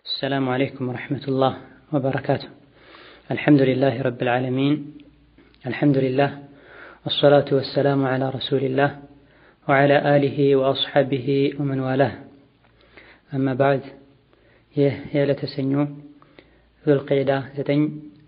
السلام عليكم ورحمة الله وبركاته الحمد لله رب العالمين الحمد لله والصلاة والسلام على رسول الله وعلى آله وأصحابه ومن والاه أما بعد ይህ የዕለተ ሰኞ ዙልቀዕዳ 9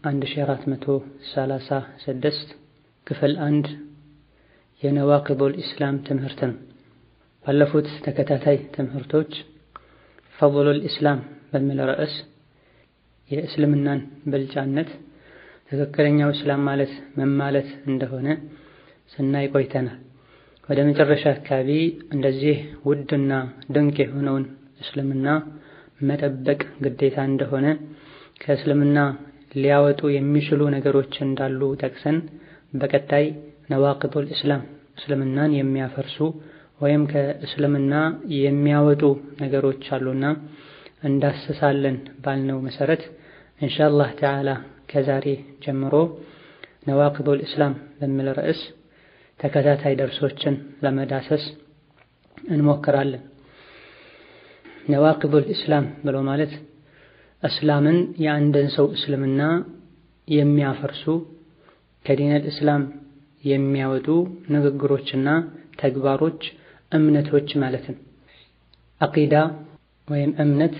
1436 ክፍል አንድ የነዋቂዱል ኢስላም ትምህርት ነው። ባለፉት ተከታታይ ትምህርቶች ፈضሉል ኢስላም በሚል ርዕስ የእስልምናን ብልጫነት ትክክለኛው እስላም ማለት ምን ማለት እንደሆነ ስናይ ቆይተናል። ወደ መጨረሻ አካባቢ እንደዚህ ውድና ድንቅ የሆነውን እስልምና መጠበቅ ግዴታ እንደሆነ ከእስልምና ሊያወጡ የሚችሉ ነገሮች እንዳሉ ጠቅሰን በቀጣይ ነዋቂዱል ኢስላም እስልምናን የሚያፈርሱ ወይም ከእስልምና የሚያወጡ ነገሮች አሉና እንዳስሳለን ባልነው መሰረት ኢንሻአላህ ተዓላ ከዛሬ ጀምሮ ነዋቂዱል ኢስላም በሚል ርዕስ ተከታታይ ደርሶችን ለመዳሰስ እንሞክራለን። ነዋቂዱል ኢስላም ብሎ ማለት እስላምን የአንድን ሰው እስልምና የሚያፈርሱ ከዲነል እስላም የሚያወጡ ንግግሮችና ተግባሮች፣ እምነቶች ማለት ነው። አቂዳ ወይም እምነት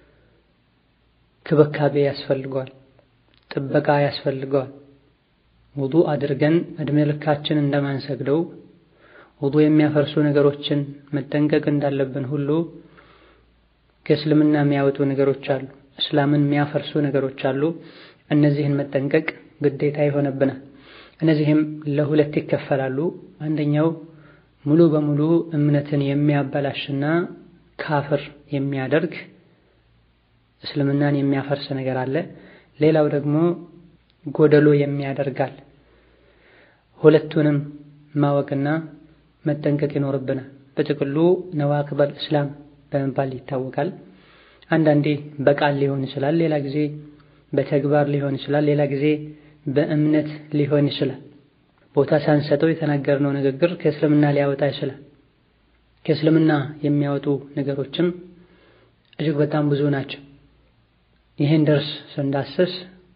ክብካቤ ያስፈልገዋል፣ ጥበቃ ያስፈልገዋል። ውዱእ አድርገን እድሜ ልካችን እንደማንሰግደው ውዱእ የሚያፈርሱ ነገሮችን መጠንቀቅ እንዳለብን ሁሉ ከእስልምና የሚያወጡ ነገሮች አሉ፣ እስላምን የሚያፈርሱ ነገሮች አሉ። እነዚህን መጠንቀቅ ግዴታ ይሆነብናል። እነዚህም ለሁለት ይከፈላሉ። አንደኛው ሙሉ በሙሉ እምነትን የሚያበላሽና ካፍር የሚያደርግ እስልምናን የሚያፈርስ ነገር አለ። ሌላው ደግሞ ጎደሎ የሚያደርጋል። ሁለቱንም ማወቅና መጠንቀቅ ይኖርብናል። በጥቅሉ ነዋቂዱል ኢስላም በመባል ይታወቃል። አንዳንዴ በቃል ሊሆን ይችላል፣ ሌላ ጊዜ በተግባር ሊሆን ይችላል፣ ሌላ ጊዜ በእምነት ሊሆን ይችላል። ቦታ ሳንሰጠው የተናገርነው ንግግር ከእስልምና ሊያወጣ ይችላል። ከእስልምና የሚያወጡ ነገሮችም እጅግ በጣም ብዙ ናቸው። ይህን ደርስ ስንዳስስ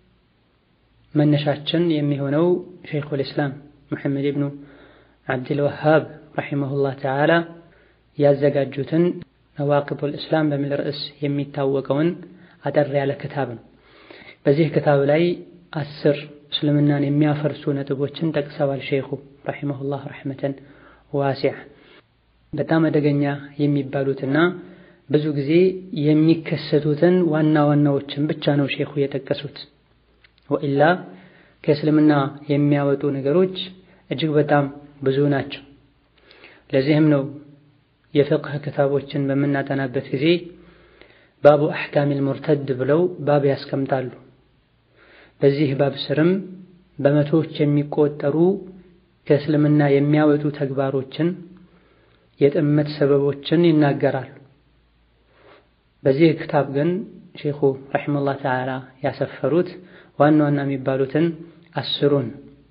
መነሻችን የሚሆነው ሸይኹል ኢስላም ሙሐመድ ኢብኑ ዓብድል ወሃብ ረሒመሁላህ ተዓላ ያዘጋጁትን ነዋቂዱል ኢስላም በሚል ርዕስ የሚታወቀውን አጠር ያለ ክታብ ነው። በዚህ ክታብ ላይ አስር እስልምናን የሚያፈርሱ ነጥቦችን ጠቅሰዋል ሼኹ ረሒመሁላህ ረሕመተን ዋሲዓ። በጣም አደገኛ የሚባሉትና ብዙ ጊዜ የሚከሰቱትን ዋና ዋናዎችን ብቻ ነው ሼኹ የጠቀሱት። ወኢላ ከእስልምና የሚያወጡ ነገሮች እጅግ በጣም ብዙ ናቸው። ለዚህም ነው የፍቅህ ክታቦችን በምናጠናበት ጊዜ ባቡ አሕካሚል ሙርተድ ብለው ባብ ያስቀምጣሉ። በዚህ ባብ ስርም በመቶዎች የሚቆጠሩ ከእስልምና የሚያወጡ ተግባሮችን፣ የጥመት ሰበቦችን ይናገራሉ። በዚህ ክታብ ግን ሼኹ ረሒመሁላህ ተዓላ ያሰፈሩት ዋና ዋና የሚባሉትን አስሩን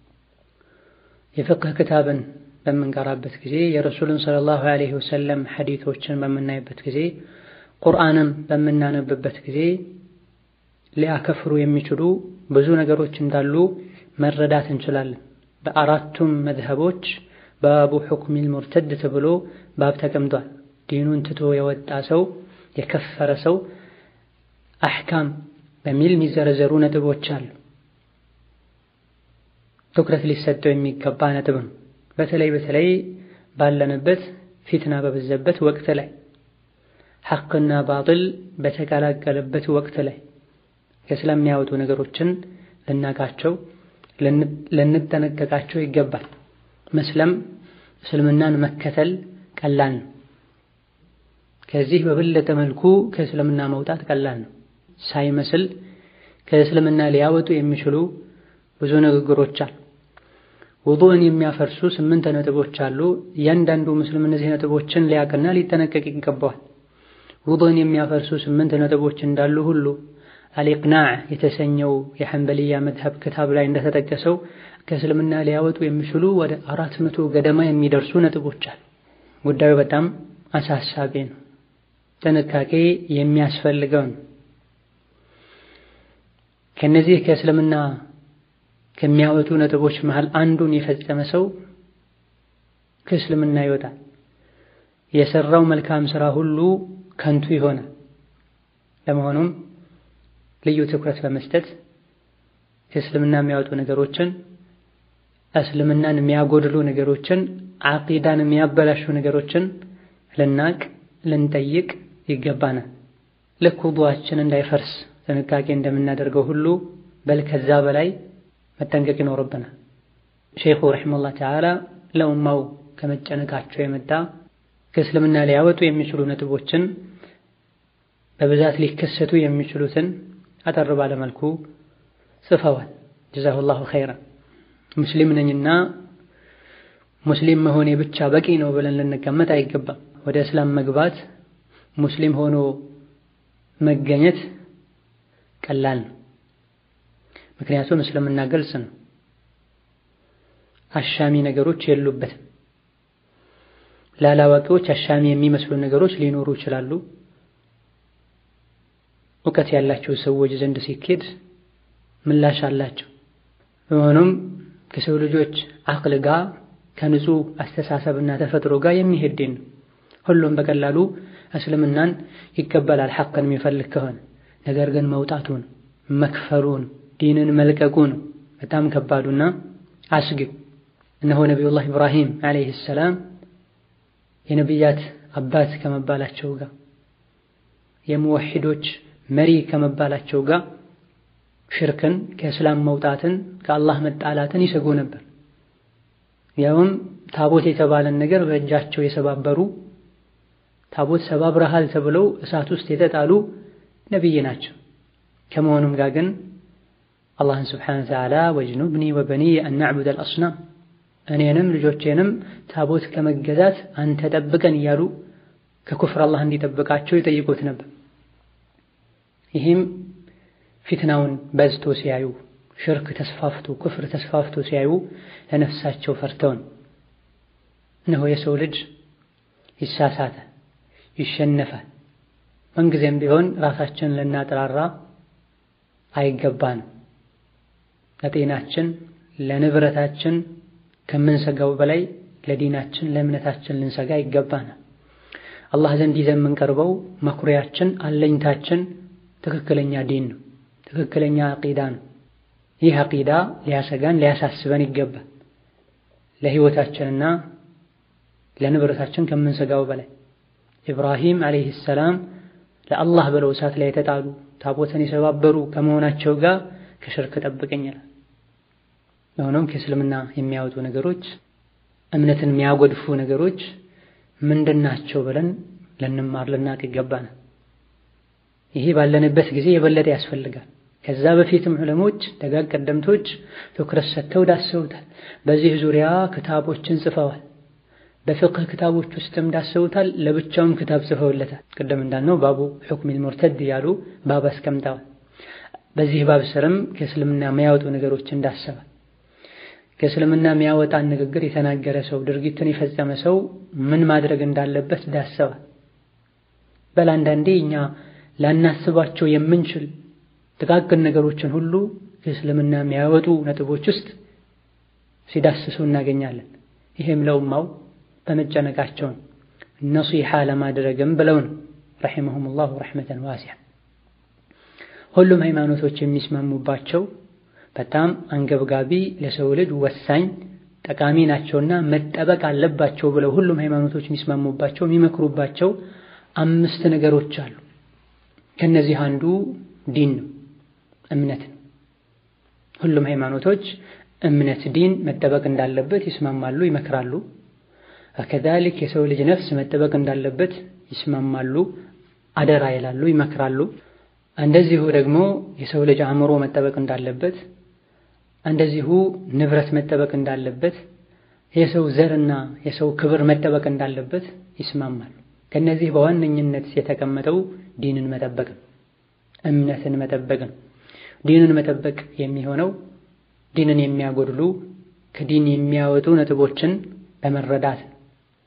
የፍቅህ ክታብን በምንቀራበት ጊዜ የረሱልን ሰለላሁ ዐለይሂ ወሰለም ሐዲቶችን በምናይበት ጊዜ ቁርአንም በምናነብበት ጊዜ ሊያከፍሩ የሚችሉ ብዙ ነገሮች እንዳሉ መረዳት እንችላለን። በአራቱም መዝሀቦች ባቡ ሑክሚል ሙርተድ ተብሎ ባብ ተቀምጧል። ዲኑን ትቶ የወጣ ሰው የከፈረ ሰው አሕካም በሚል የሚዘረዘሩ ነጥቦች አሉ። ትኩረት ሊሰጠው የሚገባ ነጥብ ነው። በተለይ በተለይ ባለንበት ፊትና በበዛበት ወቅት ላይ ሐቅና ባጥል በተቀላቀለበት ወቅት ላይ ከእስላም ነገሮችን ልናቃቸው ልንጠነቀቃቸው ይገባል። መስለም እስልምናን መከተል ቀላል ነው። ከዚህ በበለጠ መልኩ ከእስልምና መውጣት ቀላል ነው። ሳይመስል ከእስልምና ሊያወጡ የሚችሉ ብዙ ንግግሮች አሉ። ውዱእን የሚያፈርሱ ስምንት ነጥቦች አሉ። እያንዳንዱ ሙስሊም እነዚህ ነጥቦችን ሊያቅና ሊጠነቀቅ ይገባዋል። ውዱእን የሚያፈርሱ ስምንት ነጥቦች እንዳሉ ሁሉ አልኢቅናዕ የተሰኘው የሐንበልያ መዝሀብ ክታብ ላይ እንደተጠቀሰው ከእስልምና ሊያወጡ የሚችሉ ወደ አራት መቶ ገደማ የሚደርሱ ነጥቦች አሉ። ጉዳዩ በጣም አሳሳቢ ነው። ጥንቃቄ የሚያስፈልገው ነው። ከነዚህ ከእስልምና ከሚያወጡ ነጥቦች መሃል አንዱን የፈጸመ ሰው ከእስልምና ይወጣል። የሰራው መልካም ስራ ሁሉ ከንቱ ይሆናል። ለመሆኑም ልዩ ትኩረት በመስጠት ከእስልምና የሚያወጡ ነገሮችን፣ እስልምናን የሚያጎድሉ ነገሮችን፣ ዓቂዳን የሚያበላሹ ነገሮችን ልናቅ ልንጠይቅ ይገባናል። ልክ ውዱአችን እንዳይፈርስ ጥንቃቄ እንደምናደርገው ሁሉ በል ከዛ በላይ መጠንቀቅ ይኖርብናል። ሼኹ ረሒመሁላህ ተዓላ ለኡማው ከመጨነቃቸው የመጣ ከእስልምና ሊያወጡ የሚችሉ ነጥቦችን በብዛት ሊከሰቱ የሚችሉትን አጠር ባለ መልኩ ጽፈዋል። ጀዛሁላሁ ኸይረን። ሙስሊም ነኝና ሙስሊም መሆኔ ብቻ በቂ ነው ብለን ልንቀመጥ አይገባም። ወደ እስላም መግባት ሙስሊም ሆኖ መገኘት ቀላል ነው። ምክንያቱም እስልምና ግልጽ ነው። አሻሚ ነገሮች የሉበትም። ላላዋቂዎች አሻሚ የሚመስሉ ነገሮች ሊኖሩ ይችላሉ። እውቀት ያላቸው ሰዎች ዘንድ ሲኬድ ምላሽ አላቸው። በመሆኑም ከሰው ልጆች አቅል ጋር ከንጹህ አስተሳሰብና ተፈጥሮ ጋር የሚሄድ ነው። ሁሉም በቀላሉ እስልምናን ይቀበላል ሐቅን የሚፈልግ ከሆነ ነገር ግን መውጣቱን መክፈሩን ዲንን መልቀቁን በጣም ከባዱና አስጊው እነሆ ነቢዩላህ ኢብራሂም ዓለይሂ ሰላም የነቢያት አባት ከመባላቸው ጋር የሙወሒዶች መሪ ከመባላቸው ጋር ሽርክን ከእስላም መውጣትን ከአላህ መጣላትን ይሰጉ ነበር። ያውም ታቦት የተባለን ነገር በእጃቸው የሰባበሩ ታቦት ሰባብረሃል ተብለው እሳት ውስጥ የተጣሉ ነቢይ ናቸው። ከመሆኑም ጋር ግን አላህን ስብሓነሁ ወተዓላ ወጅኑብኒ ወበኒየ አን ነዕቡደል አስናም እኔንም ልጆቼንም ታቦት ከመገዛት አንተ ጠብቀን እያሉ ከኩፍር አላህ እንዲጠብቃቸው ይጠይቁት ነበር። ይህም ፊትናውን በዝቶ ሲያዩ ሽርክ ተስፋፍቶ ኩፍር ተስፋፍቶ ሲያዩ ለነፍሳቸው ፈርተውን እነሆ የሰው ልጅ ይሳሳታል፣ ይሸነፋል። ምንጊዜም ቢሆን ራሳችንን ልናጠራራ አይገባንም። ለጤናችን ለንብረታችን ከምንሰጋው በላይ ለዲናችን ለእምነታችን ልንሰጋ ይገባናል። አላህ ዘንድ ይዘን የምንቀርበው መኩሪያችን አለኝታችን ትክክለኛ ዲን ነው፣ ትክክለኛ አቂዳ ነው። ይህ አቂዳ ሊያሰጋን ሊያሳስበን ይገባል። ለህይወታችንና ለንብረታችን ከምንሰጋው በላይ ኢብራሂም ዓለይሂ ሰላም ለአላህ ብለው እሳት ላይ የተጣሉ ታቦትን የሰባበሩ ከመሆናቸው ጋር ከሽርክ ጠብቀኛል። ለሆነም ከእስልምና የሚያወጡ ነገሮች እምነትን የሚያጎድፉ ነገሮች ምንድናቸው ብለን ልንማር ልናቅ ይገባናል። ይሄ ባለንበት ጊዜ የበለጠ ያስፈልጋል። ከዛ በፊትም ዑለሞች ደጋግ ቀደምቶች ትኩረት ሰጥተው ዳሰውታል። በዚህ ዙሪያ ክታቦችን ጽፈዋል። በፍቅህ ክታቦች ውስጥም ዳሰውታል። ለብቻውም ክታብ ጽፈውለታል። ቅድም እንዳልነው ባቡ ሑክሚል ሙርተድ እያሉ ባብ አስቀምጠዋል። በዚህ ባብ ስርም ከእስልምና የሚያወጡ ነገሮችን ዳሰዋል። ከእስልምና የሚያወጣን ንግግር የተናገረ ሰው ድርጊትን የፈጸመ ሰው ምን ማድረግ እንዳለበት ዳሰዋል። በል አንዳንዴ እኛ ላናስባቸው የምንችል ጥቃቅን ነገሮችን ሁሉ ከእስልምና የሚያወጡ ነጥቦች ውስጥ ሲዳስሱ እናገኛለን። ይሄም ለኡማው በመጨነቃቸውን ነሲሓ ለማድረግም ብለው ነው ረሒመሁሙላሁ ረሕመተን ዋሲዓ። ሁሉም ሃይማኖቶች የሚስማሙባቸው በጣም አንገብጋቢ ለሰው ልጅ ወሳኝ ጠቃሚ ናቸውና መጠበቅ አለባቸው ብለው ሁሉም ሃይማኖቶች የሚስማሙባቸው የሚመክሩባቸው አምስት ነገሮች አሉ። ከነዚህ አንዱ ዲን ነው፣ እምነት ነው። ሁሉም ሃይማኖቶች እምነት ዲን መጠበቅ እንዳለበት ይስማማሉ፣ ይመክራሉ። ከዛሊክ የሰው ልጅ ነፍስ መጠበቅ እንዳለበት ይስማማሉ፣ አደራ ይላሉ፣ ይመክራሉ። እንደዚሁ ደግሞ የሰው ልጅ አእምሮ መጠበቅ እንዳለበት እንደዚሁ ንብረት መጠበቅ እንዳለበት የሰው ዘርና የሰው ክብር መጠበቅ እንዳለበት ይስማማሉ። ከነዚህ በዋነኝነት የተቀመጠው ዲንን መጠበቅ ነው፣ እምነትን መጠበቅ ነው። ዲንን መጠበቅ የሚሆነው ዲንን የሚያጎድሉ ከዲን የሚያወጡ ነጥቦችን በመረዳት ነው።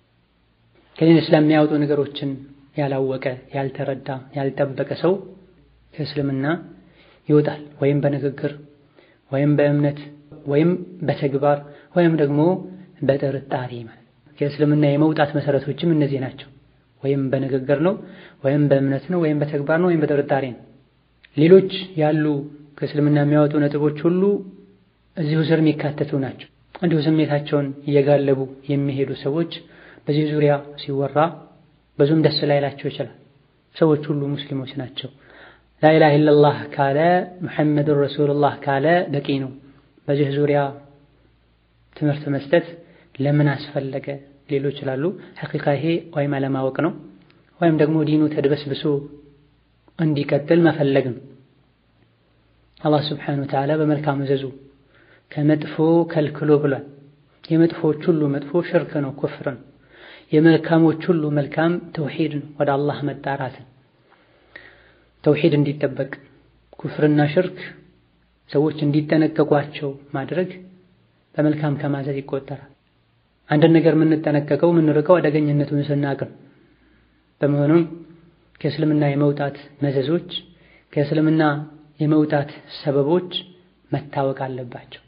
ከዲን እስላም የሚያወጡ ነገሮችን ያላወቀ ያልተረዳ ያልጠበቀ ሰው ከእስልምና ይወጣል። ወይም በንግግር ወይም በእምነት ወይም በተግባር ወይም ደግሞ በጥርጣሬ ማለት ከእስልምና የመውጣት መሰረቶችም እነዚህ ናቸው። ወይም በንግግር ነው፣ ወይም በእምነት ነው፣ ወይም በተግባር ነው፣ ወይም በጥርጣሬ ነው። ሌሎች ያሉ ከእስልምና የሚያወጡ ነጥቦች ሁሉ እዚሁ ስር የሚካተቱ ናቸው። እንዲሁ ስሜታቸውን እየጋለቡ የሚሄዱ ሰዎች በዚህ ዙሪያ ሲወራ ብዙም ደስ ላይላቸው ይችላል። ሰዎች ሁሉ ሙስሊሞች ናቸው። ላኢላሃ ኢለላህ ካለ ሙሐመዱን ረሱሉላህ ካለ በቂ ነው። በዚህ ዙሪያ ትምህርት መስጠት ለምን አስፈለገ ሊሉ ይችላሉ። ሐቂቃ ይሄ ወይም አለማወቅ ነው ወይም ደግሞ ዲኑ ተድበስብሶ እንዲቀጥል መፈለግ ነው። አላህ ስብሓነሁ ወተዓላ በመልካም እዘዙ ከመጥፎ ከልክሎ ብሏል። የመጥፎች ሁሉ መጥፎ ሽርክ ነው፣ ኩፍር ነው። የመልካሞች ሁሉ መልካም ተውሂድ ነው፣ ወደ አላህ መጣራትን ተውሂድ እንዲጠበቅ ኩፍርና ሽርክ ሰዎች እንዲጠነቀቋቸው ማድረግ በመልካም ከማዘዝ ይቆጠራል። አንድን ነገር የምንጠነቀቀው የምንርቀው አደገኝነቱን ስናውቅ ነው። በመሆኑም ከእስልምና የመውጣት መዘዞች ከእስልምና የመውጣት ሰበቦች መታወቅ አለባቸው።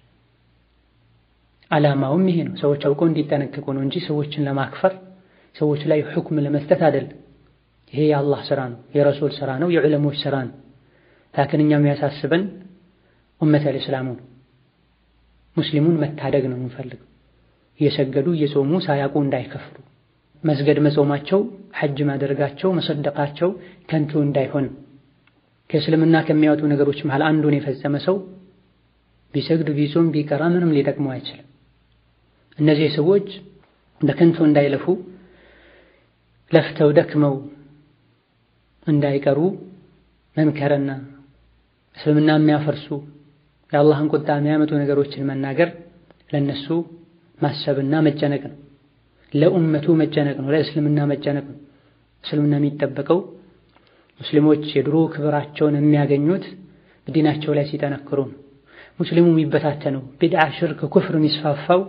ዓላማውም ይሄ ነው። ሰዎች አውቀው እንዲጠነቀቁ ነው እንጂ ሰዎችን ለማክፈር ሰዎች ላይ ሁክም ለመስጠት አይደለም። ይሄ የአላህ ስራ ነው፣ የረሱል ስራ ነው፣ የዑለሞች ስራ ነው። ላኪን እኛ የሚያሳስበን ኡመተል ኢስላሙ ነው። ሙስሊሙን መታደግ ነው የምንፈልገው። እየሰገዱ እየጾሙ ሳያውቁ እንዳይከፍሩ፣ መስገድ መጾማቸው፣ ሐጅ ማድረጋቸው፣ መሰደቃቸው ከንቱ እንዳይሆን ከእስልምና ከሚያወጡ ነገሮች መሃል አንዱን የፈጸመ ሰው ቢሰግድ ቢጾም ቢቀራ ምንም ሊጠቅመው አይችልም። እነዚህ ሰዎች በከንቱ እንዳይለፉ ለፍተው ደክመው እንዳይቀሩ መምከርና እስልምና የሚያፈርሱ የአላህን ቁጣ የሚያመጡ ነገሮችን መናገር ለነሱ ማሰብና መጨነቅ ነው። ለኡመቱ መጨነቅ ነው። ለእስልምና መጨነቅ ነው። እስልምና የሚጠበቀው ሙስሊሞች የድሮ ክብራቸውን የሚያገኙት በዲናቸው ላይ ሲጠነክሩ ነው። ሙስሊሙ የሚበታተነው ቢድዓ፣ ሽርክ፣ ኩፍር የሚስፋፋው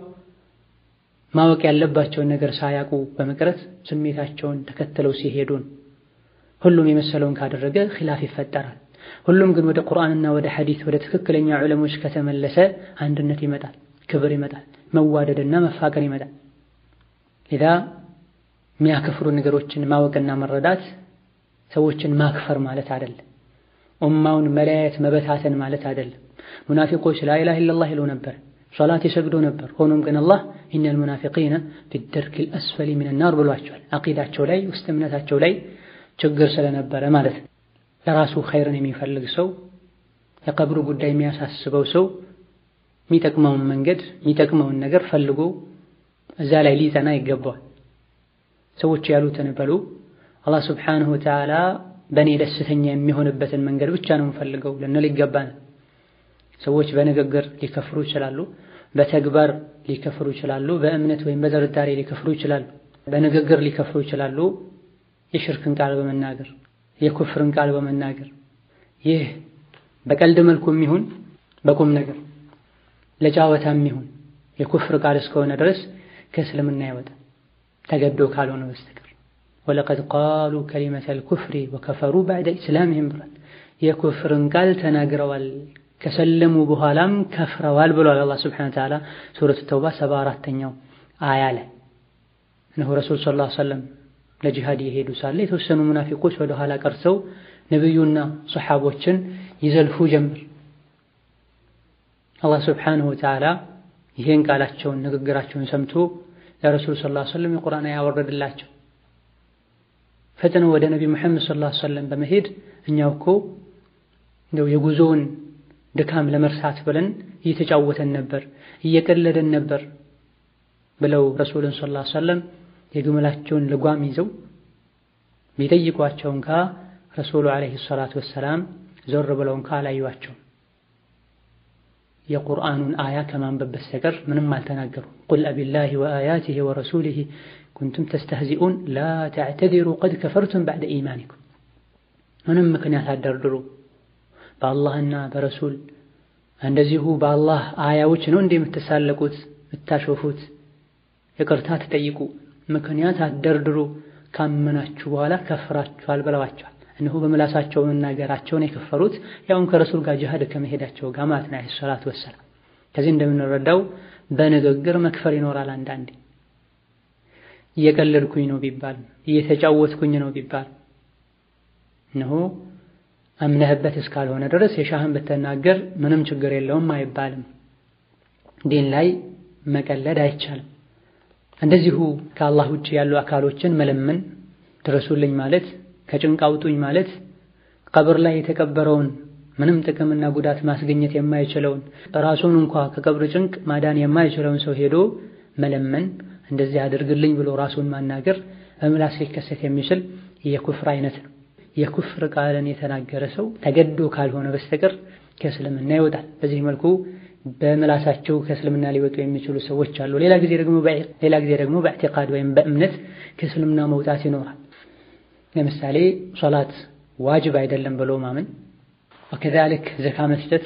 ማወቅ ያለባቸውን ነገር ሳያውቁ በመቅረት ስሜታቸውን ተከትለው ሲሄዱ ነው። ሁሉም የመሰለውን ካደረገ ኺላፍ ይፈጠራል። ሁሉም ግን ወደ ቁርአንና ወደ ሐዲስ ወደ ትክክለኛ ዑለሞች ከተመለሰ አንድነት ይመጣል፣ ክብር ይመጣል፣ መዋደድና መፋቀር ይመጣል። ሌላ የሚያከፍሩ ነገሮችን ማወቅና መረዳት ሰዎችን ማክፈር ማለት አይደለም። ኡማውን መለያየት መበታተን ማለት አይደለም። ሙናፊቆች ላኢላሃ ኢለላህ ይሉ ነበር፣ ሶላት ይሰግዱ ነበር። ሆኖም ግን አላህ ኢነል ሙናፊቂነ ፊደርኪል አስፈሊ ሚነናር ብሏቸዋል። አቂዳቸው ላይ ውስጥ እምነታቸው ላይ ችግር ስለነበረ ማለት ነው። ለራሱ ኸይርን የሚፈልግ ሰው የቀብሩ ጉዳይ የሚያሳስበው ሰው የሚጠቅመውን መንገድ የሚጠቅመውን ነገር ፈልጎ እዛ ላይ ሊጸና ይገባዋል። ሰዎች ያሉትን በሉ አላህ ስብሓንሁ ወተዓላ በእኔ ደስተኛ የሚሆንበትን መንገድ ብቻ ነው የምፈልገው ልንል ይገባናል። ሰዎች በንግግር ሊከፍሩ ይችላሉ፣ በተግባር ሊከፍሩ ይችላሉ፣ በእምነት ወይም በጥርጣሬ ሊከፍሩ ይችላሉ። በንግግር ሊከፍሩ ይችላሉ፣ የሽርክን ቃል በመናገር የኩፍርን ቃል በመናገር ይህ በቀልድ መልኩም ይሁን በቁም ነገር ለጫወታም ይሁን የኩፍር ቃል እስከሆነ ድረስ ከእስልምና ይወጣል ተገዶ ካልሆነ በስተቀር ወለቀድ ቃሉ ከሊመተል ኩፍሪ ወከፈሩ ባዕደ ኢስላምህም ብሏል። የኩፍርን ቃል ተናግረዋል ከሰለሙ በኋላም ከፍረዋል ብሏል አላህ ሱብሓነሁ ወተዓላ ሱረቱ ተውባ ሰባ አራተኛው አያ ላይ እነሆ ረሱል ሰለላሁ ዐለይሂ ወሰለም ለጂሃድ የሄዱ ሳለ የተወሰኑ ሙናፊቆች ወደ ኋላ ቀርተው ነቢዩና ሰሓቦችን ይዘልፉ ጀምር። አላህ ሱብሓነሁ ወተዓላ ይሄን ቃላቸውን ንግግራቸውን ሰምቶ ለረሱል ሰለላሁ ዐለይሂ ወሰለም የቁርአን አያ ወረደላቸው። ፈጥነው ወደ ነቢ ሙሐመድ ሰለላሁ ዐለይሂ ወሰለም በመሄድ እኛው እኮ እንደው የጉዞውን ድካም ለመርሳት ብለን እየተጫወተን ነበር፣ እየቀለደን ነበር ብለው ረሱልን ሰለላሁ ዐለይሂ ወሰለም የግመላቸውን ልጓም ይዘው ቢጠይቋቸው እንኳ ረሱሉ ዐለይሂ ሰላቱ ወሰላም ዞር ብለው እንኳ አላዩዋቸውም። የቁርአኑን አያ ከማንበብ በስተቀር ምንም አልተናገሩ። ቁል አቢላሂ ወአያቲሂ ወረሱሊሂ ኩንቱም ተስተህዚኡን ላ ተዕተዲሩ ቀድ ከፈርቱም ባዕደ ኢማኒኩም። ምንም ምክንያት አደርድሩ። በአላህና በረሱል እንደዚሁ በአላህ አያዎች ነው እንደ የምትሳለቁት የምታሾፉት፣ ይቅርታ ትጠይቁ፣ ምክንያት አደርድሩ፣ ካመናችሁ በኋላ ከፍራችኋል ብለዋቸዋል። እነሆ በምላሳቸው መናገራቸውን የከፈሩት ያውን ከረሱል ጋር ጅሃድ ከመሄዳቸው ጋር ማለት ነው። አለይሂ ሰላቱ ወሰላም። ከዚህ እንደምንረዳው በንግግር መክፈር ይኖራል። አንዳንዴ እየቀለድኩኝ ነው ቢባል እየተጫወትኩኝ ነው ቢባል እነሆ አምነህበት እስካልሆነ ድረስ የሻህን ብትናገር ምንም ችግር የለውም አይባልም። ዲን ላይ መቀለድ አይቻልም። እንደዚሁ ከአላህ ውጭ ያሉ አካሎችን መለመን ድረሱልኝ ማለት ከጭንቅ አውጡኝ ማለት ቀብር ላይ የተቀበረውን ምንም ጥቅምና ጉዳት ማስገኘት የማይችለውን ራሱን እንኳ ከቀብር ጭንቅ ማዳን የማይችለውን ሰው ሄዶ መለመን እንደዚህ አድርግልኝ ብሎ ራሱን ማናገር በምላስ ሊከሰት የሚችል የኩፍር አይነት ነው። የኩፍር ቃልን የተናገረ ሰው ተገዶ ካልሆነ በስተቀር ከእስልምና ይወጣል። በዚህ መልኩ በምላሳቸው ከእስልምና ሊወጡ የሚችሉ ሰዎች አሉ። ሌላ ጊዜ ደግሞ ሌላ ጊዜ ደግሞ በኢዕቲቃድ ወይም በእምነት ከእስልምና መውጣት ይኖራል። ለምሳሌ ሶላት ዋጅብ አይደለም ብሎ ማመን፣ ወከዛሊክ ዘካ መስጠት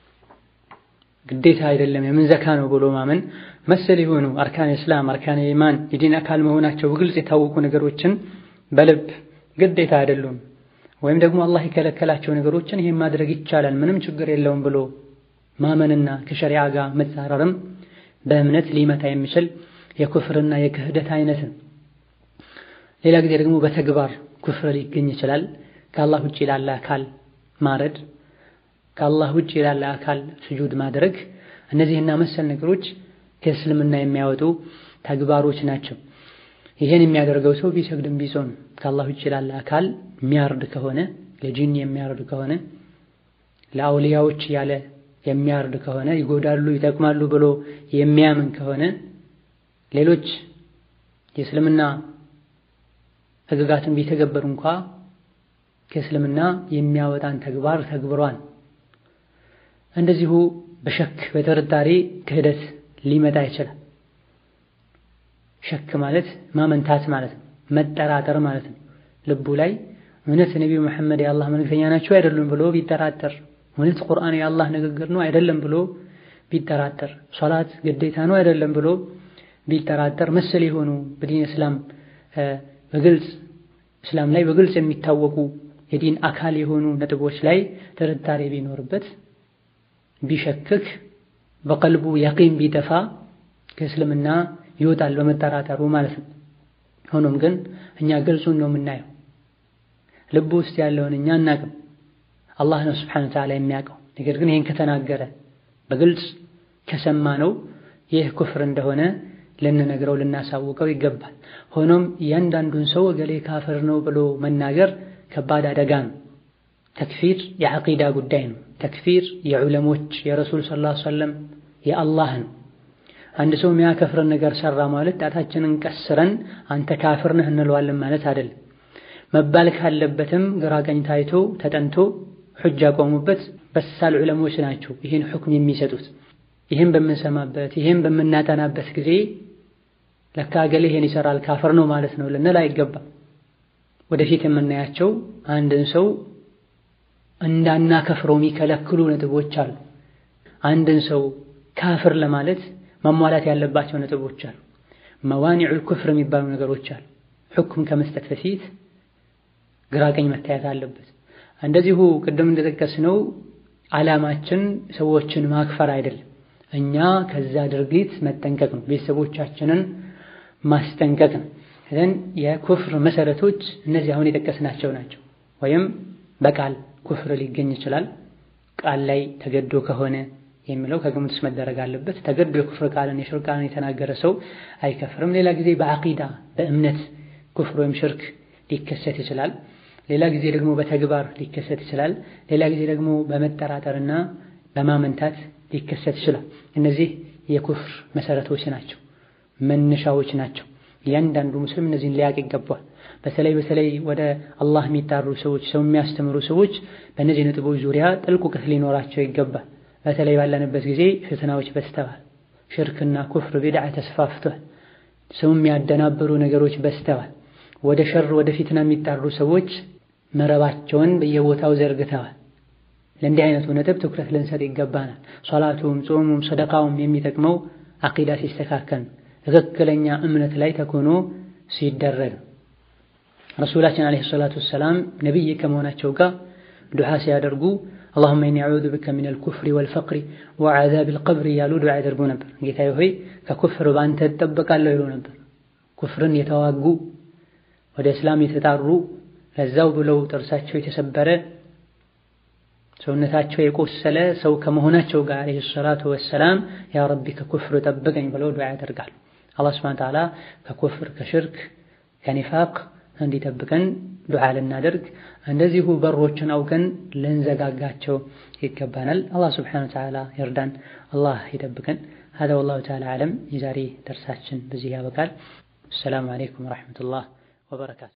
ግዴታ አይደለም የምን ዘካ ነው ብሎ ማመን መሰል የሆኑ አርካን እስላም አርካን ኢማን የዲን አካል መሆናቸው በግልጽ የታወቁ ነገሮችን በልብ ግዴታ አይደሉም ወይም ደግሞ አላህ የከለከላቸው ነገሮችን ይሄን ማድረግ ይቻላል ምንም ችግር የለውም ብሎ ማመንና ከሸሪዓ ጋር መጻረርም በእምነት ሊመታ የሚችል የኩፍርና የክህደት አይነት ነው። ሌላ ጊዜ ደግሞ በተግባር ኩፍር ሊገኝ ይችላል። ከአላህ ውጭ ላለ አካል ማረድ፣ ከአላህ ውጭ ላለ አካል ስጁድ ማድረግ፣ እነዚህና መሰል ነገሮች ከእስልምና የሚያወጡ ተግባሮች ናቸው። ይሄን የሚያደርገው ሰው ቢሰግድም ቢጾም ከአላህ ውጭ ላለ አካል የሚያርድ ከሆነ ለጂን የሚያርድ ከሆነ ለአውሊያዎች ያለ የሚያርድ ከሆነ ይጎዳሉ፣ ይጠቅማሉ ብሎ የሚያምን ከሆነ ሌሎች የእስልምና ሕግጋትን ቢተገበር እንኳ ከእስልምና የሚያወጣን ተግባር ተግብሯል። እንደዚሁ በሸክ በጥርጣሬ ክህደት ሊመጣ ይችላል። ሸክ ማለት ማመንታት ማለት ነው፣ መጠራጠር ማለት ነው። ልቡ ላይ እውነት ነቢዩ መሐመድ የአላህ መልእክተኛ ናቸው አይደሉም ብሎ ቢጠራጠር እውነት ቁርአን የአላህ ንግግር ነው አይደለም ብሎ ቢጠራጠር፣ ሶላት ግዴታ ነው አይደለም ብሎ ቢጠራጠር፣ መሰል የሆኑ በዲን እስላም በግልጽ እስላም ላይ በግልጽ የሚታወቁ የዲን አካል የሆኑ ነጥቦች ላይ ጥርጣሬ ቢኖርበት ቢሸክክ፣ በቀልቡ ያቂን ቢጠፋ ከእስልምና ይወጣል በመጠራጠሩ ማለት ነው። ሆኖም ግን እኛ ግልጹን ነው የምናየው፣ ልቡ ውስጥ ያለውን እኛ አናቅም። አላህ ነው ስብሓነሁ ወተዓላ የሚያውቀው። ነገር ግን ይህን ከተናገረ በግልጽ ከሰማ ነው ይህ ኩፍር እንደሆነ ልንነግረው ልናሳውቀው ይገባል። ሆኖም እያንዳንዱን ሰው እገሌ ካፍር ነው ብሎ መናገር ከባድ አደጋ ነው። ተክፊር የዐቂዳ ጉዳይ ነው። ተክፊር የዑለሞች የረሱል ሰለላሁ ዐለይሂ ወሰለም የአላህ ነው። አንድ ሰው የሚያከፍርን ነገር ሰራ ማለት ጣታችንን ቀስረን አንተ ካፍር ነህ እንለዋለን ማለት አይደለም። መባል ካለበትም ግራ ቀኝ ታይቶ ተጠንቶ ሑጃ ቆሙበት በሳል ዑለሞች ናቸው ይህን ሁክም የሚሰጡት። ይህን በምንሰማበት ይህን በምናጠናበት ጊዜ ለካ እገሌ ይሄን ይሰራል ካፍር ነው ማለት ነው ልንል አይገባም። ወደፊት የምናያቸው አንድን ሰው እንዳናከፍረው የሚከለክሉ ነጥቦች አሉ። አንድን ሰው ካፍር ለማለት መሟላት ያለባቸው ነጥቦች አሉ። መዋኒዑል ኩፍር የሚባሉ ነገሮች አሉ። ሁክም ከመስጠት በፊት ግራ ቀኝ መታየት አለበት። እንደዚሁ ቅድም እንደጠቀስነው ዓላማችን ሰዎችን ማክፈር አይደለም። እኛ ከዛ ድርጊት መጠንቀቅ ነው። ቤተሰቦቻችንን ማስጠንቀቅ ነው። እዘን የኩፍር መሰረቶች እነዚህ አሁን የጠቀስናቸው ናቸው። ወይም በቃል ኩፍር ሊገኝ ይችላል። ቃል ላይ ተገዶ ከሆነ የሚለው ከግምት ውስጥ መደረግ አለበት። ተገዶ የኩፍር ቃልን የሽርክ ቃልን የተናገረ ሰው አይከፍርም። ሌላ ጊዜ በዐቂዳ በእምነት ኩፍር ወይም ሽርክ ሊከሰት ይችላል። ሌላ ጊዜ ደግሞ በተግባር ሊከሰት ይችላል። ሌላ ጊዜ ደግሞ በመጠራጠርና በማመንታት ሊከሰት ይችላል። እነዚህ የኩፍር መሰረቶች ናቸው፣ መነሻዎች ናቸው። እያንዳንዱ ሙስሊም እነዚህን ሊያቅ ይገባል። በተለይ በተለይ ወደ አላህ የሚጣሩ ሰዎች፣ ሰው የሚያስተምሩ ሰዎች በእነዚህ ነጥቦች ዙሪያ ጥልቅ እውቀት ሊኖራቸው ይገባል። በተለይ ባለንበት ጊዜ ፍትናዎች በዝተዋል። ሽርክና ኩፍር ቢድዓ ተስፋፍቷል። ሰው የሚያደናብሩ ነገሮች በዝተዋል። ወደ ሸር ወደ ፊትና የሚጣሩ ሰዎች መረባቸውን በየቦታው ዘርግተዋል። ለእንዲህ አይነቱ ነጥብ ትኩረት ልንሰጥ ይገባናል። ሶላቱም፣ ጾሙም፣ ሰደቃውም የሚጠቅመው አቂዳ ሲስተካከል ትክክለኛ እምነት ላይ ተኮኖ ሲደረግ ረሱላችን ዓለይሂ ሰላቱ ወሰላም ነቢይ ከመሆናቸው ጋር ዱዓ ሲያደርጉ አላሁመ ኢኒ አዑዙ ቢከ ሚነል ኩፍሪ ወልፈቅሪ ወዐዛቢል ቀብር እያሉ ዱዓ ያደርጉ ነበር። ጌታዬ ሆይ ከኩፍር በአንተ እጠበቃለሁ ይሉ ነበር። ኩፍርን የተዋጉ ወደ እስላም የተጣሩ ለዛው ብለው ጥርሳቸው የተሰበረ ሰውነታቸው የቆሰለ ሰው ከመሆናቸው ጋር ዓለይሂ ሰላቱ ወሰላም ያ ረቢ ከኩፍር ጠብቀኝ ብለው ዱዓ ያደርጋሉ። አላህ ሱብሓነሁ ወተዓላ ከኩፍር ከሽርክ ከኒፋቅ እንዲጠብቀን ዱዓ ልናደርግ እንደዚሁ በሮችን አውቀን ልንዘጋጋቸው ይገባናል። አላህ ሱብሓነሁ ወተዓላ ይርዳን፣ አላህ ይጠብቀን። ሀዛ ወላሁ ተዓላ አዕለም። የዛሬ ደርሳችን በዚህ ያበቃል። አሰላሙ አለይኩም ወረሕመቱላህ ወበረካቱ።